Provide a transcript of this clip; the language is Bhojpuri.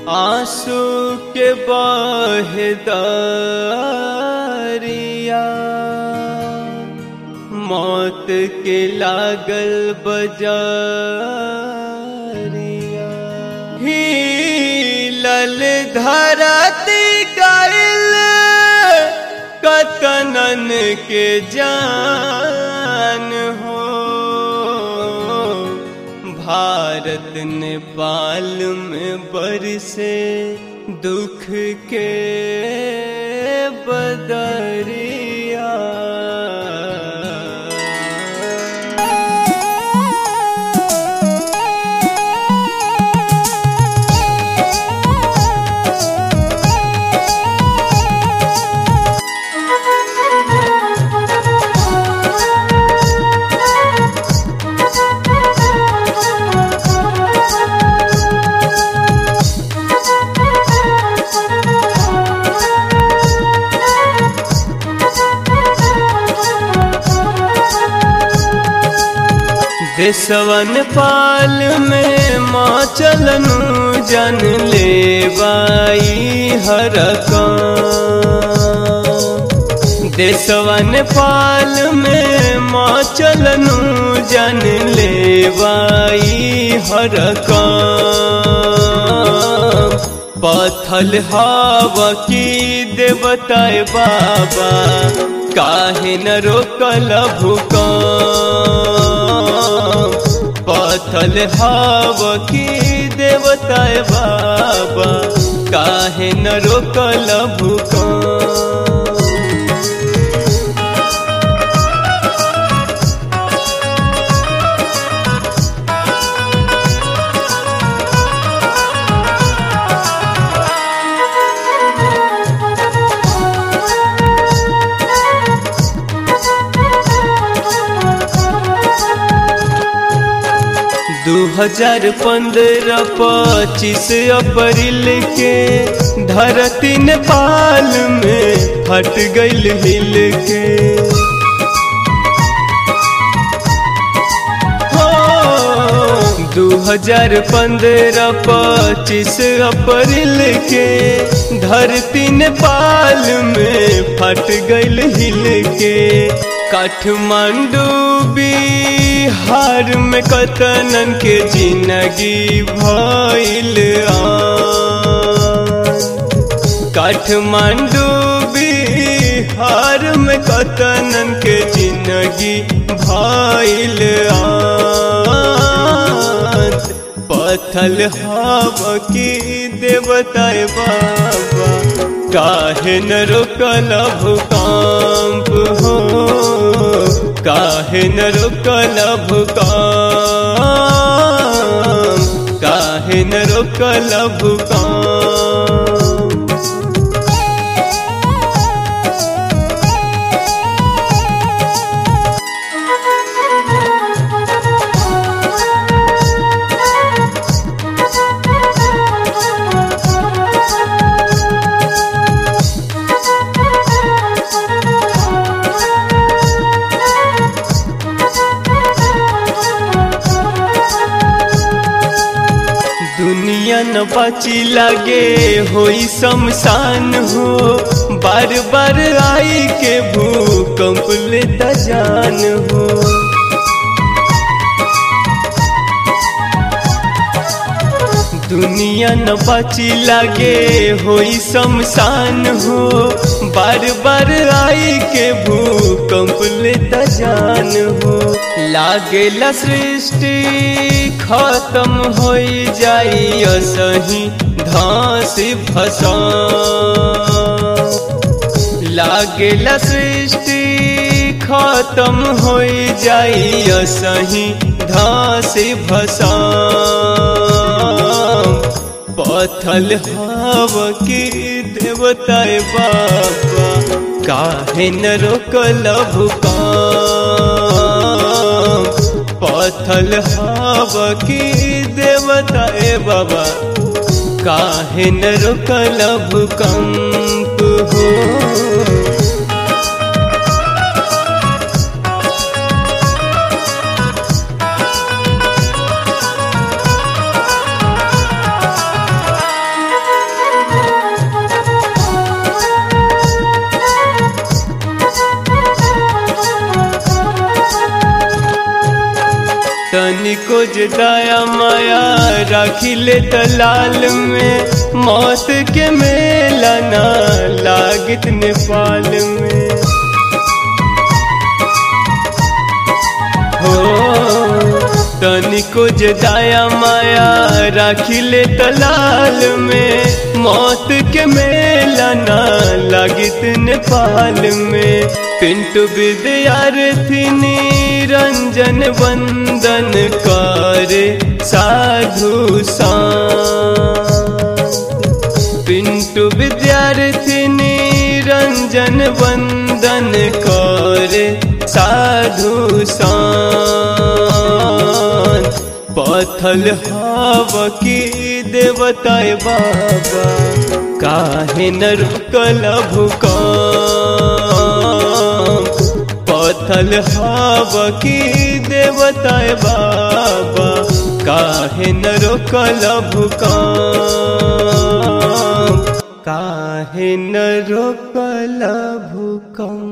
आंसू के बहदारिया मौत के लागल बजारिया ही लल धरती गइल कतनन के जान हो भारत नेपाल में बरसे दुख के बदरिया देशवन पाल में माँ चलनु जन ले बाई हर देशवन पाल में माँ चलनु जन ले बाई हर पथल हवा की देवताए बाबा काहे न रोकल भूकंप पथल हव की देवताए बाबा काहे न रोकल भूकंप दू हजार पंद्रह पच्चीस अप्रैल के धरती नेपाल में फट गईल हिल के दू हजार पंद्रह पच्चीस अप्रैल के धरती नेपाल में फट गईल हिल के काठमांडू बिहार में कतनन के जिंदगी भइल काठमांडू बिहार में कतनन के जिंदगी भइल पथल हवा की देवताए बाबा काहे न रोकल भूकंप हो काहे न रोकल भूकंप काहे न रोकल भूकंप दुनिया न बची लगे होई शमशान हो बार बार आई के भूकंप लेता जान हो दुनिया न बची लगे होई शमशान हो बार बार आई के भूकंप लेता जान हो लागेला सृष्टि खत्म हो जाई सही धास फसा लागेला सृष्टि खत्म हो जाई सही धास भसा पथल हव की देवताए बाबा काहे न रोकल भूकंप पथल हव की देवताए बाबा काहे न रोकल भूकंप हो तनिको जे दया माया राखिले तलाल में मौत के मेला ना लागित नेपाल में हो तनिको जे दया माया राखिले तलाल में मौत के मेला ना लागित नेपाल में पिंटू विद्यार्थी निरंजन वंदन करे साधु पिंटू विद्यार्थी निरंजन वंदन करे साधु पथल हव की देवताय बाबा काहे न रुकल भूकंप पथल हव की देवताय बाबा काहे न रोकल भूकंप काहे न रोकल भूकंप